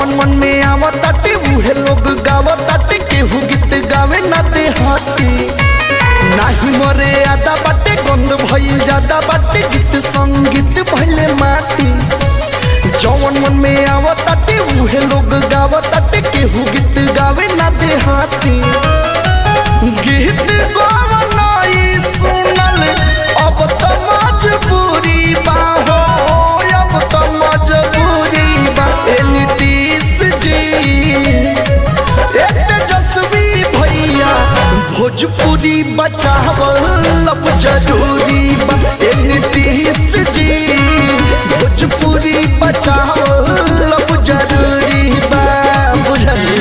जवन मन में आवताटे उहे लोग गावताटे केहू गीत गावे ना देहाती नाही मरे आदा बाटे गंध भइल ज्यादा बाटे गीत संगीत भइले माटी जवन मन में आवताटे उहे लोग गावताटे केहू गीत गावे ना देहाती गीत गावनाई सुनल अब त मजबूरी बा हो अब त मजबूरी बा ए नीतीश जी ए तेजस्वी भैया भोजपुरी बचावल अब जरूरी बा ए नीतीश जी भोजपुरी बचावल अब जरूरी बा बुझली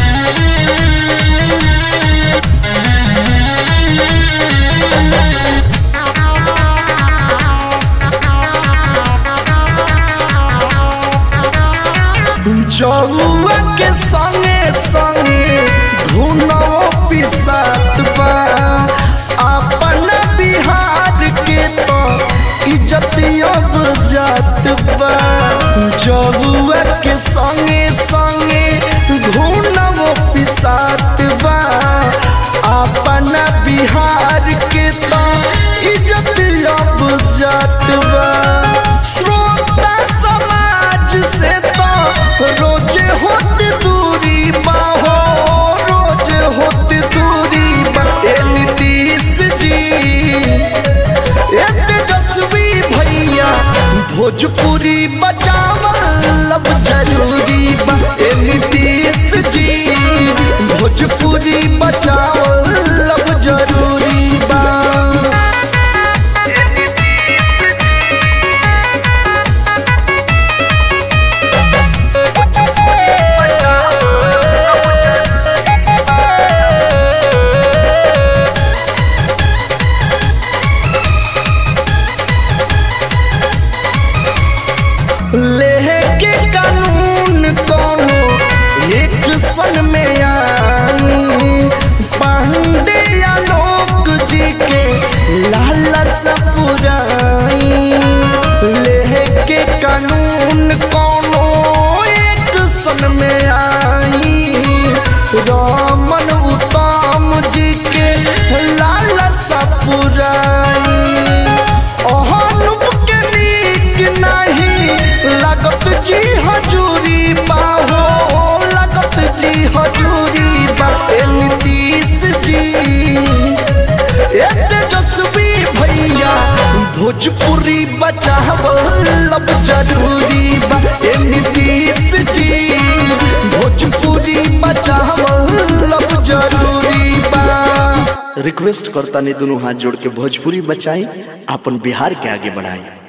जौआ के संगे संगे धुनो पिसात बा अपन बिहार के तो इज्जत अब जात बा जौआ के संगे संगे धुनो पिसात बा अपन बिहार के तो इज्जत अब जात बा श्रोता समाज से तो रोज होत दूरी बाहो रोज होत दूरी बा ए नीतीश जी ए तेजस्वी भैया भोजपुरी बचावल अब जरूरी बा ए नीतीश जी भोजपुरी बचावल अब जरूरी बा लेके कानून कोनो एक सन में आई पांडे आलोक जी के लालस पुराई लेके कानून कोनो एक सन में आई रामन उत्तम जी के लालस पुराई अहनुप के नीक नहीं लागत जी हजूरी बाहो लागत जी हजूरी बा ए नीतीश जी ए तेजस्वी भैया भोजपुरी बचावल अब जरूरी बा ए नीतीश जी भोजपुरी बचावल अब जरूरी बा रिक्वेस्ट करता नहीं दोनों हाथ जोड़ के भोजपुरी बचाई अपन बिहार के आगे बढ़ाई